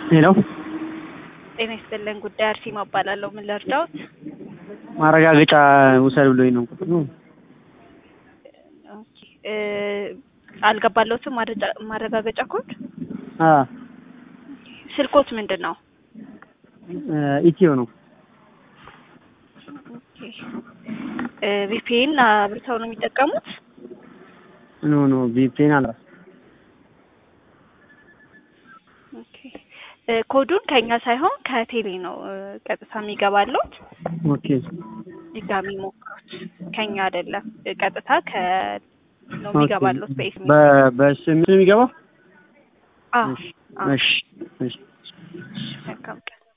ሄሎ ጤና ይስጥልን። ጉዳይ አርሴማ እባላለሁ። ምን ልርዳዎት? ማረጋገጫ ውሰድ ብሎኝ ነው። ኦኬ እ አልገባለሁትም ማረጃ- ማረጋገጫ ኮድ። አ ስልኮት ምንድን ነው? ኢትዮ ነው። ኦኬ እ ቪፒኤን አብርተው ነው የሚጠቀሙት? ኖ ኖ ቪፒኤን አላ ኦኬ እ ኮዱን ከኛ ሳይሆን ከቴሌ ነው እ ቀጥታ የሚገባለት። ኦኬ ድጋሚ ሞክሩት። ከኛ አይደለም እ ቀጥታ ከ ነው የሚገባለት በኤስኤምኤስ። በ በስም የሚገባው አዎ አዎ። እሺ እሺ መልካም ቀን